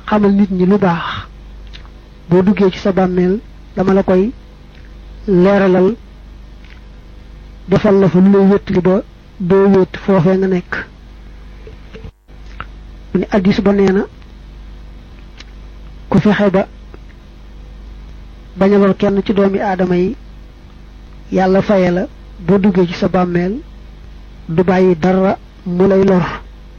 xamal nit ñi lu baax boo duggee ci sa bàmmeel dama la koy leeralal defal la fa lu lay wéttali ba doo wéet foofee nga nekk mu ne addis ba nee na ku fexe ba bañ a lor kenn ci doomi aadama yi yàlla faye la boo duggee ci sa bàmmeel du bàyyi dara mu lay lor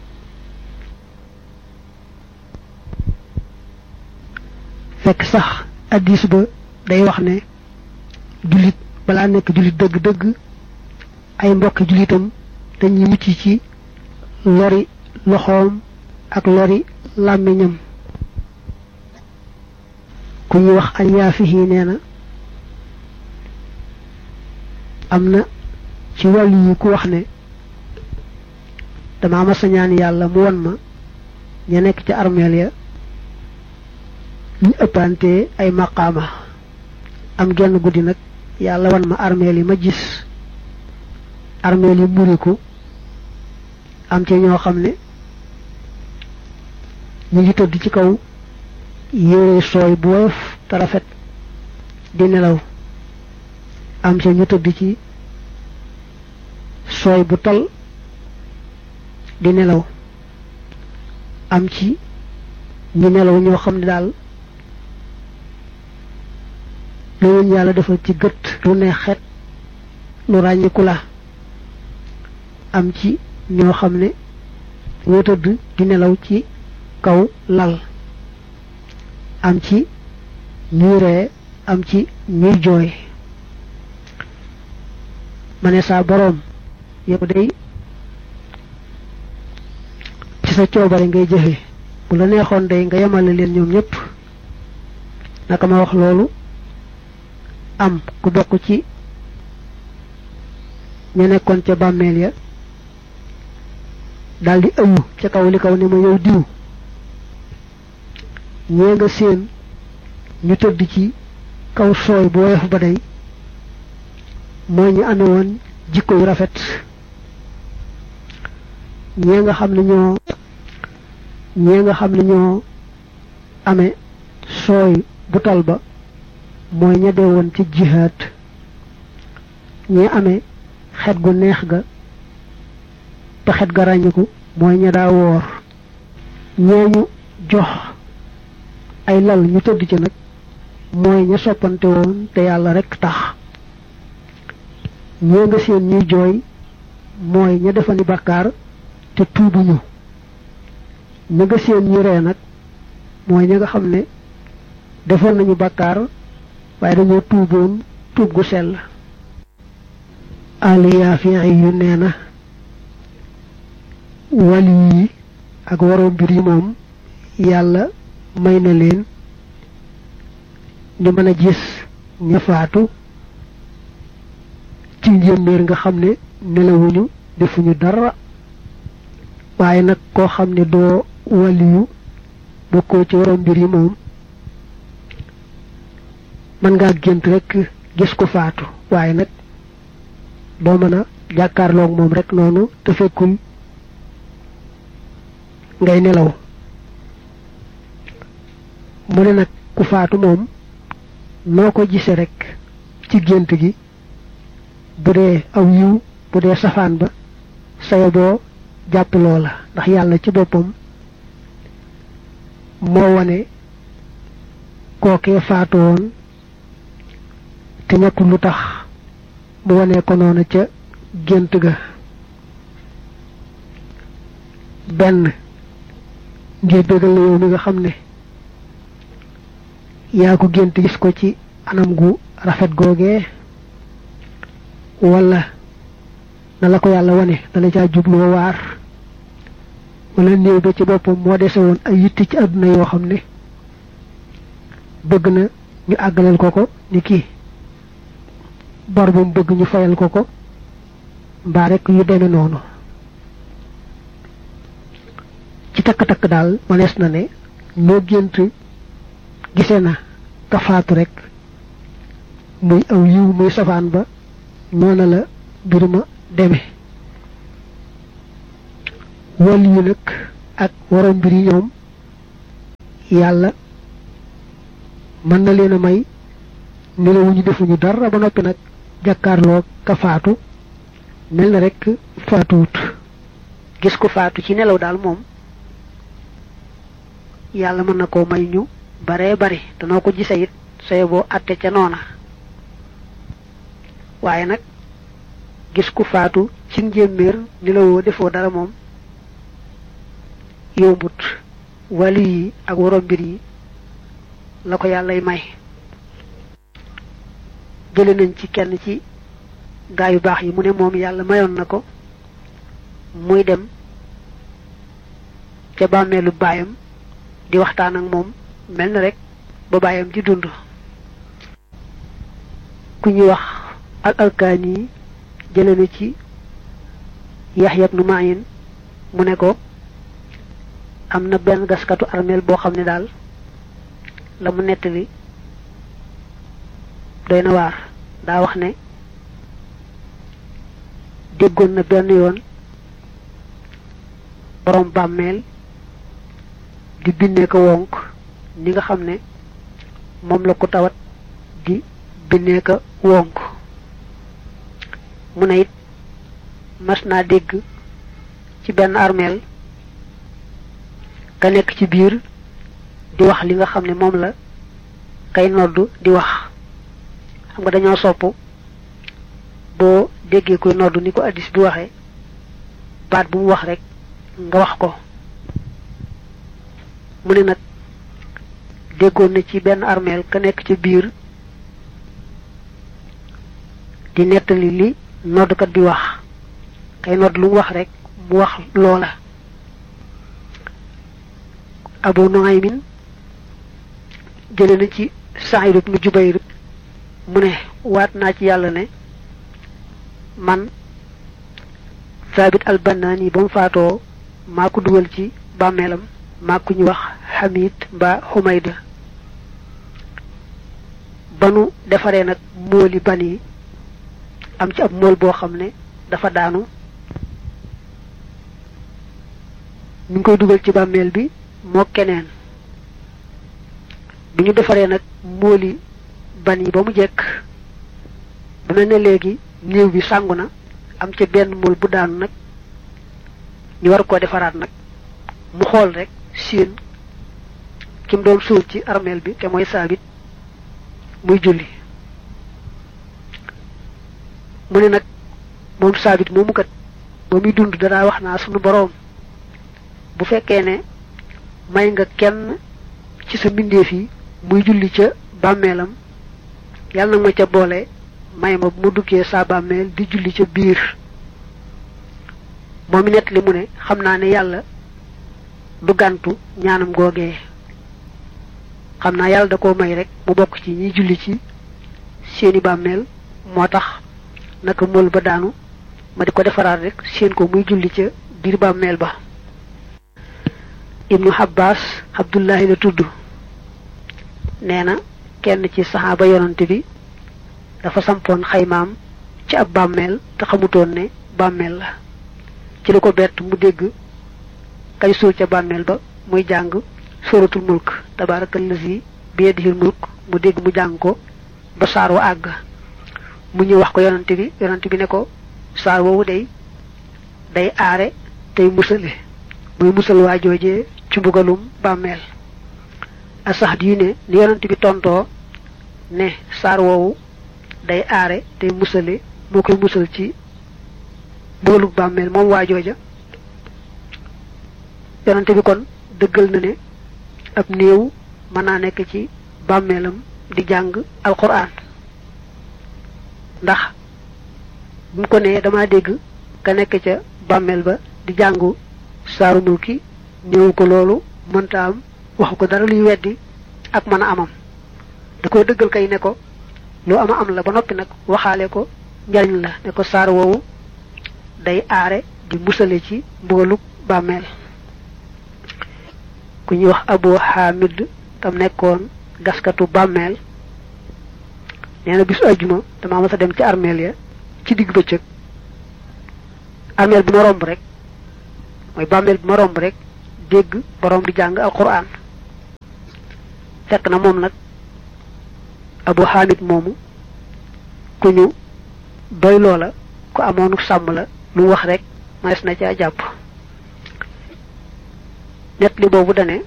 fekk sax addis ba day wax ne jullit balaa nekk jullit dëgg-dëgg ay mbokki jullitam dañuy mucc ci lori loxoom ak lori làmmiñam ku ñuy wax alyaafihi nee na am na ci wàllu yi ku wax ne dama mas a ñaan yàlla mu won ma ña nekk ci armeel ya ñu ëppante ay maqaama am genn guddi nag yàlla wan ma armeel yi ma gis armeel yi muriku am ci ñoo xam ne ñu ngi tëdd ci kaw yére sooy bu woyof te rafet di nelaw am ci ñu tëdd ci sooy bu tal di nelaw am ci ñu nelaw ñoo xam ne daal loolu yàlla defal ci gët lu ne xet lu ràññiku la am ci ñoo xam ne ñoo tëdd di nelaw ci kaw lal am ci ñuy ree am ci ñuy jooy ma ne saa boroom yow day ci sa coobare ngay jëfe bu la neexoon day nga yemale leen ñoom ñëpp naka ma wax loolu am ku bokk ci ña nekkoon ca bàmmeel ya daldi ëmb ca kaw li kaw ne ma yow diw ñee nga seen ñu tëdd ci kaw sooy bu woyof ba day mooy ñu amee woon jikko yu rafet ñee nga xam ne ñoo ñee nga xam ne ñoo amee sooy bu tal ba mooy ña dee woon ci jihaad ñee amee xet gu neex ga te xet ga ràññiku mooy ña daa woor ñee ñu jox ay lal ñu tëdd ci nag mooy ña soppante woon te yàlla rekk tax ñee nga seen ñuy jooy mooy ña defani bàkkaar te tuubuñu ña nga seen ñu ree nag mooy ña nga xam ne defoon nañu bàkkaar waaye dañoo tuuboon tuub gu sell aliyaafiya yu nee na wali yi ak waroom mbir yi moom yàlla may na leen ñu mën a gis ña faatu ci njëmbéer nga xam ne nelawuñu defuñu dara waaye nag koo xam ne doo waliyu bokkoo ci waroom mbir yi moom mën ngaa gént rek gis ko faatu waaye nag doo mën a jàkkaarloog moom rek noonu te fekkul ngay nelaw mu ne nag ku faatu moom noo ko gise rek ci gént gi bu dee aw yiw bu dee safaan ba sayo boo jàpp loola ndax yàlla ci boppam moo wane kookee faatu woon te ñàkkul lu tax mu wane ko noonu ca gént ga benn ngir bégal la yow mi nga xam ne yaa ko gént gis ko ci anam gu rafet googee wala na la ko yàlla wane dala caa jubloo waar wala néew ba ci boppam moo dese woon ay yitti ci àdduna yoo xam ne bëgg na ñu àggaleel ko ko ni kii bor bu mu bëgg ñu fayal ko ko mbaa rek yu deme noonu ci takk-takk daal manees na ne noo gént gise na ka faatu rek muy aw yiw muy safaan ba noona la mbir ma deme wàll yu nag ak waroom mbir yi ñoom yàlla mën na leen a may nelawuñu defuñu dara ba noppi nag jàkkaarloo ka faatu mel na rek faatuwut gis ko faatu ci nelaw daal moom yàlla mën na koo may ñu baree bari danoo ko gise it saye boo atte ca noona waaye nag gis ku faatu ci njéeméer nelawoo defoo dara moom yombut wali yi ak waroom mbir yi la ko yàllay may jële nañ ci kenn ci gaa yu baax yi mu ne moom yàlla mayoon na ko muy dem ca bàmmeelu baayam di waxtaan ak moom mel na rek ba baayam di dund ku ñuy wax al alkaani yi jële na ci Yaxya ibnu Ma'in mu ne ko am na benn gaskatu armeel boo xam ne daal la mu nettali doy na waar daa wax ne déggoon na benn yoon borom bàmmeel di binnee ko wonk ni nga xam ne moom la ko tawat di binnee ko wonk mu ne it mas naa dégg ci benn armeel ka nekk ci biir di wax li nga xam ne moom la kay noddu di wax xam nga dañoo sopp boo déggee koy noddu ni ko addis bi waxee baat bu mu wax rek nga wax ko mu ne nag déggoon na ci benn armeel ka nekk ci biir di nettali li noddukat bi wax kay nodd lu mu wax rek mu wax loola abu nuaymin jële na ci Saïd ibnu Jubayr mu ne waat naa ci yàlla ne man Saabit al-Bannaani ba mu faatoo maa ko dugal ci bàmmeelam maa ku ñu wax Hamid mbaa Xumayda ba nu defaree nag mooli ban yi am ci ab mool boo xam ne dafa daanu ñu ngi koy dugal ci bàmmeel bi moo keneen bi ñu defaree nag mooli ban yi ba mu jekk ba mel ne léegi néew bi sàngu na am ca benn mool bu daanu nag ñu war koo defaraat nag mu xool rek siin ki mu doon suul ci armeel bi te mooy saabit muy julli mu ne nag moom saabit moomu kat ba muy dund danaa wax naa sunu boroom bu fekkee ne may nga kenn ci sa mbindeef yi muy julli ca bàmmeelam yàlla nag ma ca boole may ma bu mu duggee saa bàmmeel di julli ca biir moom mi nett li mu ne xam naa ne yàlla du gàntu ñaanam googee xam naa yàlla da koo may rek mu bokk ci ñiy julli ci seeni bàmmeel moo tax naka mool ba daanu ma di ko defaraat rek seen ko muy julli ca biir bàmmeel ba ibnu Abbas Abdullahi la tudd nee na kenn ci saxaaba yonante bi dafa sampoon xaymaam ci ab bàmmeel te xamutoon ne bàmmeel la ci la ko bett mu dégg kay suul ca bàmmeel ba muy jàng suratul mulk tabarakallazi bi yadihil mulk mu dégg mu jàng ko ba saar wa àgg mu ñëw wax ko yonante bi yonante bi ne ko saar woowu day day aare tey musale muy musal waa joojee ci mbugalum bàmmeel asax di ne ni yonent bi tontoo ne saar woowu day aare day musale moo koy musal ci mbugalum bàmmeel moom waa jooja yonent bi kon dëggal na ne ab néew mën naa nekk ci bàmmeelam di jàng alquran ndax bu mu ko nee dama dégg ka nekk ca bàmmeel ba di jàngu saaru mulki néew ko loolu mënta am waxu ko dara luy weddi ak mën a amam da koy dëggal kay ne ko lu ama am la ba noppi nag waxaale ko njariñ la ne ko saar woowu day aare di musale ci mbooluk bàmmeel ku ñuy wax abu hamid tam nekkoon gaskatu bàmmeel nee na bisu ajjuma dama mas a dem ci armeel ya ci digg bëccëg armeel bi ma romb rek mooy bàmmeel bi ma romb rek dégg borom di jàng alquran fekk na moom nag abu xaamid moomu ku ñu doy loola ku amoonu sàmm la lu wax rek manes na caa jàpp net li boobu dane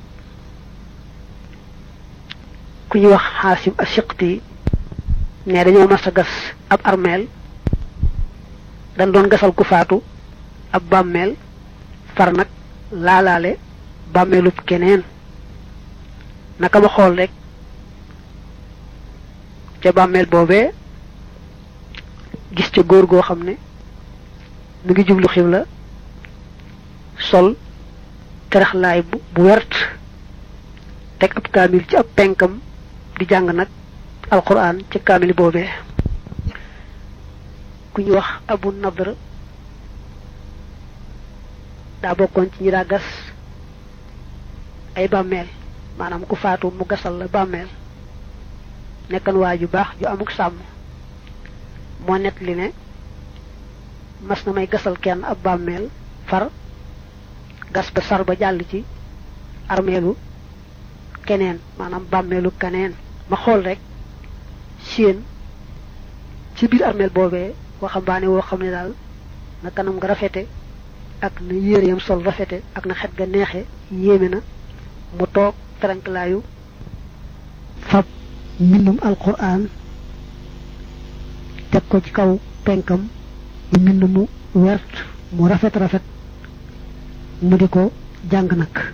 ku ñuy wax xaasim asiqti ne dañoo mas a gas ab armeel dañ doon gasal ku faatu ab bàmmeel far nag laalaale bàmmeelub keneen naka ma xool rek ca bàmmeel boobee gis ca góor goo xam ne mu ngi jublu xibla sol teraxlaay bu bu wert teg ab kaamil ci ab penkam di jàng nag alquran ci kaamil boobee ku ñu wax abu nadr daa bokkoon ci ñi daa gas ay bàmmeel maanaam ku faatu mu gasal la bàmmeel nekkan waa ju baax ju amuk sàmm moo net li ne mas na may gasal kenn ab bàmmeel far gas ba sar ba jàll ci armeelu keneen maanaam bàmmeelu keneen ma xool rek séen ci biir armeel boobee waxambaane woo xam ne daal na kanam nga rafete ak na yére yam sol rafete ak na xet ga neexe yéeme na mu toog feranklaayu fab mbindum alquran teg ko ci kaw penkam di mbind mu wert mu rafet rafet mu di ko jàng nag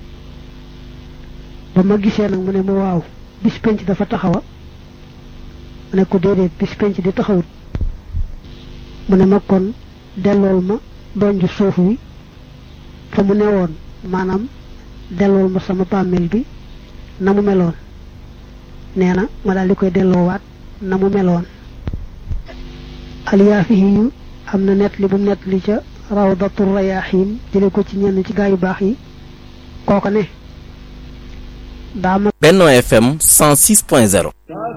ba ma gisee nag mu ne ma waaw bis penc dafa taxawa mu ne ko déedéet bis penc di taxawut mu ne ma kon dellool ma donju suuf wi fa mu newoon maanaam dellool ma sama bàmmeel bi na mu meloon nee na ma daal di koy delloowaat na mu meloon aliyaafihi yu am na net li bu net li ca rawdatu rayaaxiin jële ko ci ñenn ci gaa yu baax yi kooko ne daa ma Benno FM 106.0